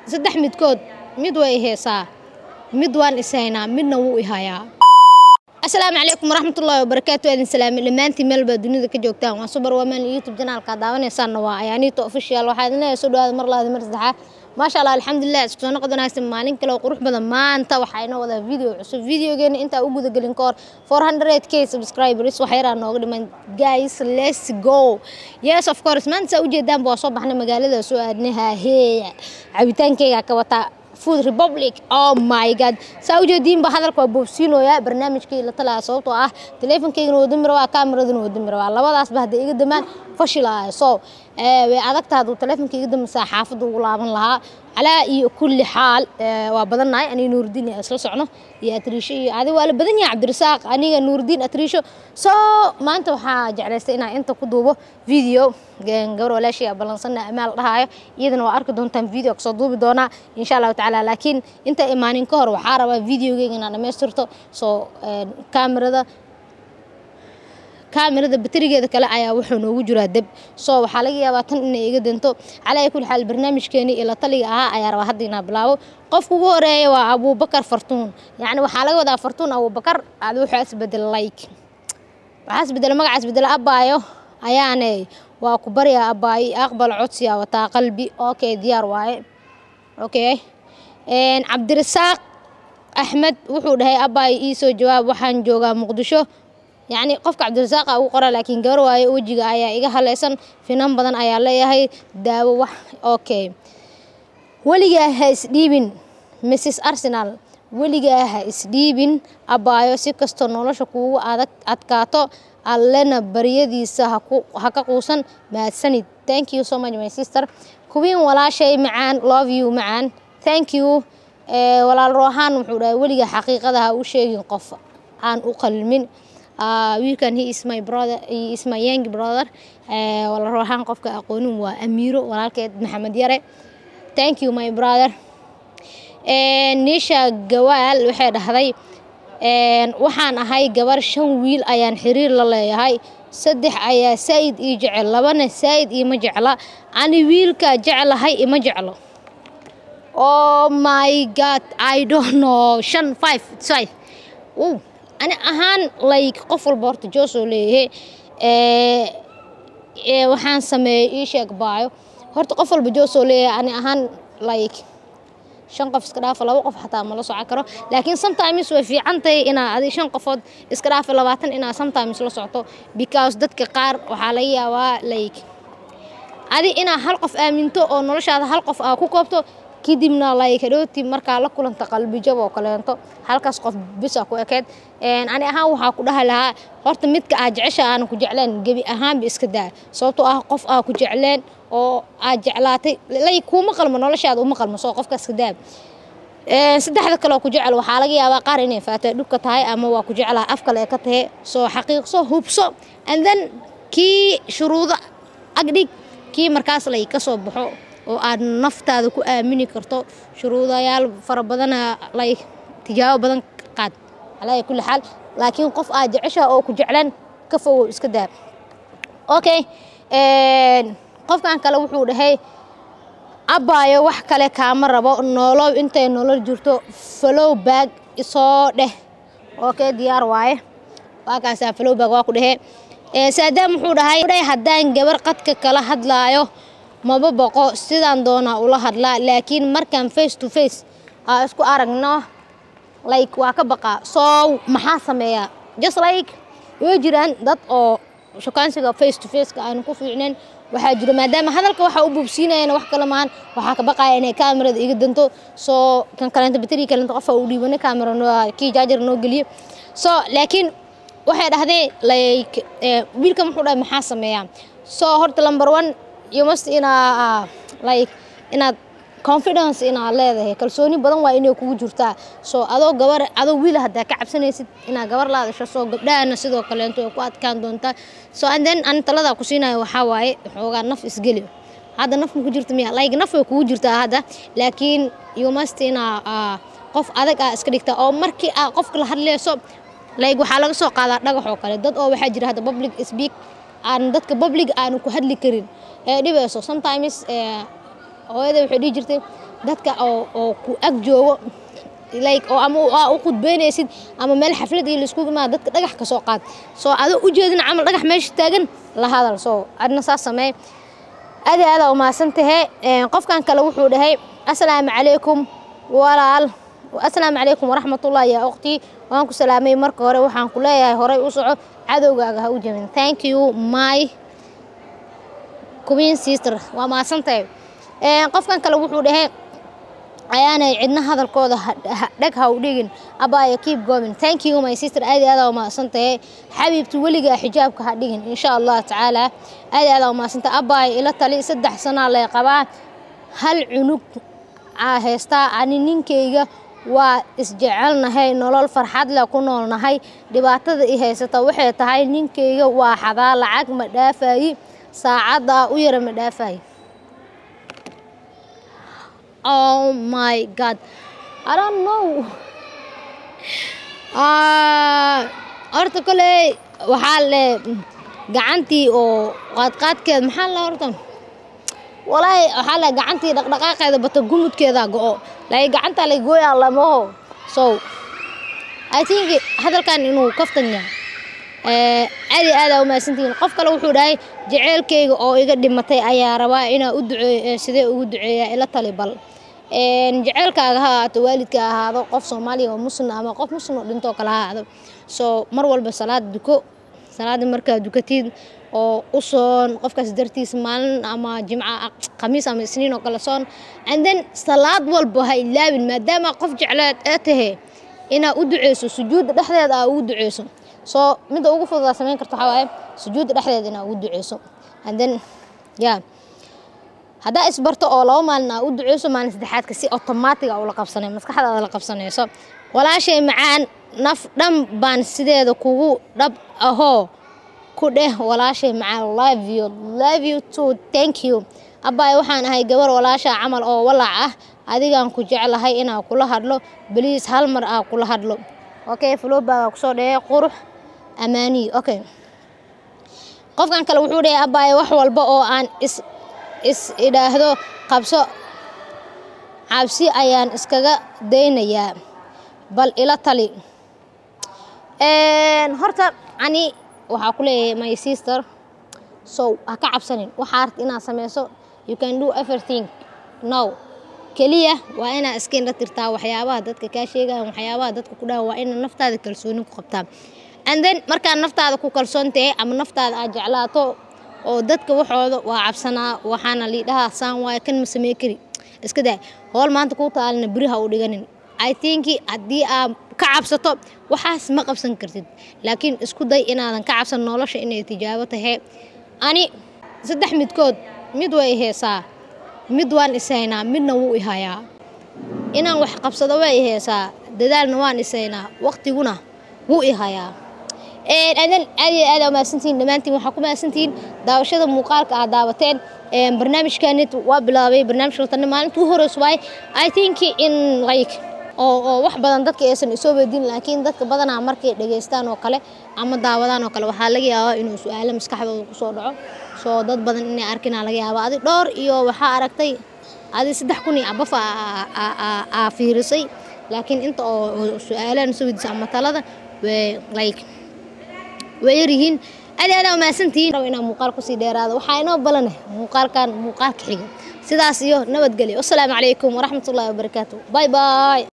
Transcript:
saddex midkood mid way heesaa mid waan ishaynaa midna wuu ihayaa asalaamu calaykum waraxmatullaahi wabarakaatu aadin salaami dhammaantiin meelba dunida ka joogtaan waa subar waman youtube janaalka daawanaysaanna waa ayaaniito official waxaa idin leeyahay soo dhawaada mar labaad mar saddexaad maasha allah alxamdulilah isku soo noqod wanaagsan maalin kale oo qurux badan maanta waxaa inoo wadaa video cusub videogeena intaa u gudagelin ka hor 400 k subscribers wax yaraa nooga dhiman guys let's go yes of course maanta saa ujeedaanba waa soo baxnay magaalada soo aadnay haaheeya cabitaankeyga ka wataa food republic oh my god saa ujeediinba hadalka waa boobsiinooyaa barnaamijkii la talaa sababtoo ah teleefonkeygana wada mira waa kaamiradana wada mira waa labadaasba hadday iga damaan fashilaya so way adagta hadduu teleefonka iga damasaa xaafadda ugu laaban lahaa calaa iyo kulli xaal waa badannahay aniga nuurdiin isla socno iyo atriisho iyo adi waa la badan yahay cabdirasaaq aniga nuurdiin atriisho so maanta waxaa jeclaystay inaan inta ku duubo video gabar walaashii ballansana amaal dhahaayo iyadana waa arki doontaan video kasoo duubi doonaa insha allahu tacaala laakiin inta imaanin ka hor waxaa rabaa videogeyga inaan dhammaystirto soo kaamirada kaamirada baterigeeda kale ayaa wuxuu noogu jiraa deb soo waxaa laga yaabaa tan inay iga danto calaa kulli xaal barnaamijkeeni ila taliga ahaa ayaa rabaa hadda inaa bilaabo qofka ugu horeeya waa abuubakar fartuun yacni waxaa laga wadaa fartuun abuubakar aad wuxuu isbedel like waxaa isbedela magaca isbedela abaayo ayaane waa ku baryaa abaayo aqbal codsiya wataa qalbi okay diyaar waaye okay cabdirasaaq axmed wuxuu dhahay abaayo ii soo jawaab waxaan joogaa muqdisho yacni qofka cabdirasaaqa ugu qora laakiin gabar waayo wejiga ayaa iga haleysan finan badan ayaa leeyahay daawo wax okay weligaa ha isdhiibin mrs arsenal weligaa ha isdhiibin abaayo si kastoo nolosha kuugu adag adkaato allena baryadiisa ha ka quusan mahadsanid thank you so much my sister kuwiin walaashay macaan love you macaan thank you walaal roohaan wuxuu dhahay weligaa xaqiiqada ha u sheegin qof aan u qalmin wiilkan he is my brother he is my young brother wala roohaan qofka aqoonin waa amiiro walaalkeed maxamed yare thank you my brother niisha gawaal waxay dhahday waxaan ahay gabar shan wiil ayaan xiriir la leeyahay saddex ayaa saa'id ii jecel labana saa'id iima jecla ani wiilka jeclahay ima jeclo oh my god i don't know shan five five wow ani ahaan like qof walba horta joosoo leeyahay waxaan sameeyey ii sheeg baayo horta qof walba joosoo leeyahay ani ahaan like shan qof iska dhaafa laba qof xataa ma la socon karo laakiin sometimes way fiican tahay inaa adi shan qofood iska dhaafa labaatan inaa sometimes la socto because dadka qaar waxaa laga yaabaa like adi inaa hal qof aaminto oo noloshaada hal qof aa ku koobto kadibna like hadhooti markaa la kulanta qalbijab oo kaleento halkaas qof bisa ku ekeed ani ahaan waxaa ku dhahi lahaa horta midka aad jecesha aanan ku jecleen gebi ahaanba iska daa sababtoo ah qof aa ku jecleen oo aad jeclaatay lay kuuma qalmo noloshaada uma qalmo soo qofka iska daa saddexda kaleoo ku jecel waxaa laga yaabaa qaar inay faatay dhubka tahay ama waa ku jeclaa af kale ee ka tahay soo xaqiiqso hubso and then kii shuruudo agdhig kii markaas lay ka soo baxo oo aad naftaada ku aamini karto shuruudayaal fara badana lay tijaabo badan qaad calaa kulli xaal laakiin qof aad jecesha oo ku jeclaan ka fogow iska daa okay qofkan kale wuxuu dhahay abaayo wax kale kaama rabo noolow intay nolol jirto falow baag isoo dheh okay diyaar waaye waa kaasaa falow baag waa ku dhahee saadaam wuxuu dhahay haddaan gabar qadka kala hadlaayo maba boqo sidaan doonaa ula hadlaa laakiin markaan face to face aa isku aragno like waa ka baqaa soo maxaa sameeyaa just like way jiraan dad oo shukaansiga face to faceka aanu ku fiicnayn waxaa jira maadaama hadalka waxa u buubsiinayana wax kale maahan waxaa ka baqaya inay kaamirada iga danto soo kan kaleento bateri kaleento qofa u dhiibana kaamira kii jaajar noo geliyo so laakiin waxay dhahdeen like wiilkan wuxuu dhahay maxaa sameeyaa soo horta number one you must inaa like inaad confidence inaad leedahay kalsooni badan waa inay kugu jirtaa soo adoo gabar adoo wiil haddaa ka cabsanaysid inaad gabar laadasho soo gabdhahana sidoo kaleento ay ku adkaan doontaa so and then ani taladaa ku siinayo waxaa waaye xoogaa naf isgeli hadda naf ma ku jirta miya like naf way kugu jirtaa hadda laakiin you must inaa qof adag aa iska dhigtaa oo markii aa qofka la hadlayso like waxaa laga soo qaadaa dhagax oo kale dad oo waxaa jira hadda public speak aan dadka public aanu ku hadli karin ee dhibayso sometimes hooyada waxay dhihi jirtay dadka oo oo ku ag joogo like oo ama aa u khudbeynaysid ama meel xaflad iyo laiskugu imaado dadka dhagax ka soo qaad soo adoo u jeedin camal dhagax meesha taagan la hadal soo adna saas samee adi aada umahadsan tahay qofkan kale wuxuu dhahay assalaamu calaykum walaal assalaamu calaykum waraxmatullah yaa ukhtii waan ku salaamay marka hore waxaan ku leeyahay horay u soco cadowgaaga ha u jabin thank you my queen sister waa mahadsan tahay qofkan kale wuxuu dhahay ayaanay cidna hadalkooda dheg ha u dhigin abaya keep going thank you my sister aadi aada umahadsan tahay xabiibti weligaa xijaabka ha dhigin insha allah tacaala aadi aada umahadsan tahay abaya ila tali saddex sanaa lay qabaa hal cunug aa haystaa ani ninkayga waa isjecelnahay nolol farxad leh ku noolnahay dhibaatada i haysata waxay tahay ninkayga waa xadaa lacag ma dhaafayi saacaddaa u yara ma dhaafayi oh my god i don't know horta koley waxaa le gacantii oo qaadqaadkeed maxaa le horta walaahi waxaa le gacantii dhaqdhaqaaqeeda bata gumudkeeda go-o laakiin gacanta la gooyaa lamaho so i think hadalkan inuu kaftan yahay aadi aada umahadsantihiin qof kale wuxuu dhahay jaceylkayga oo iga dhimatay ayaa rabaa inaa u duceeyo sidee ugu duceeyaa ila tali bal jaceylkaaga ha ahaato waalidka ahaado qof soomaaliya oo muslim ama qof muslim oo dhintoo kale ha ahaado soo mar walba salaad duko salaada markaa dukatid oo u soon qofkaas dartiis maalin ama jimca khamiis ama isniin oo kale soon and then salaad walba ha ilaabin maadaama qof jecleed ee tahe inaa u duceyso sujuudda dhexdeeda aa ugu duceyso soo midda ugu fududaa samayn karta waxaa waaye sujuudda dhexdeeda inaa ugu duceyso and then yeah haddaa isbarto oo laba maalin aa u duceyso maalin saddexaadka si automaatiga ula qabsanay maskaxdaada la qabsanayso walaashay macaan naf dhan baan sideeda kugu dhab ahoo ku dheh walaashay macaan love you love you too thank you abbaay waxaan ahay gabar walaasha camal oo walaac ah adigaan ku jeclahay inaa kula hadlo beliis hal mar aa kula hadlo okay flowbaaga kusoo dhehey qurux amaaniyi okay qofkan kale wuxuu dhahay abbaay wax walba oo aan is is idhaahdo qabso cabsi ayaan iskaga daynayaa bal ila tali horta ani waxaa ku leeyahay my sister so ha ka cabsanin waxaa arta inaad sameyso you can do everything no keliya waa inaa iska indha tirtaa waxyaabaha dadka kaa sheegayan waxyaabaha dadka ku dhahan waa ina naftaada kalsooni ku qabtaa and then markaa naftaada ku kalsoon tahay ama naftaada aad jeclaato oo dadka waxooda waa cabsanaa waxaana liidhaha saan waayo kan ma samey kari iska daa howl maanta kuu taalina beri ha u dhiganin i think haddii aad ka cabsato waxaas ma qabsan kartid laakiin isku day inaadan ka cabsan nolosha inay tijaabo tahay ani saddex midkood mid way heesaa mid waan ishaynaa midna wuu ihayaa inaan wax qabsado way iheysaa dadaalna waan ishaynaa waqtiguna wuu ihayaa adan aad iyo aad umahadsantihiin dhammaantiin waxaa ku mahadsantihiin daawashada muuqaalka aad daawateen barnaamijkanit waa bilaabay barnaamijka latani maalinta u horeyso waaye i think in like oo oo wax badan dadka aysan isoo weydiin laakiin dadka badanaa markay dhegeystaan oo kale ama daawadaan oo kale waxaa laga yaabaa inuu su-aalo maskaxdooda kusoo dhaco soo dad badan inay arkinaa laga yaaba adi dhowr iyo waxaa aragtay adi saddex kun iyo abaf aa fiirisay laakiin inta oo su-aalahan soo weydiisa ama talada like way yaryihiin aad aad umahadsantihiin rabo inaa muuqaal kusii dheeraado waxaa inoo balana muuqaalkan muuqaalka xiga sidaas iyo nabadgelyo wasalaamu calaykum waraxmatullaahi wabarakaatu bye bye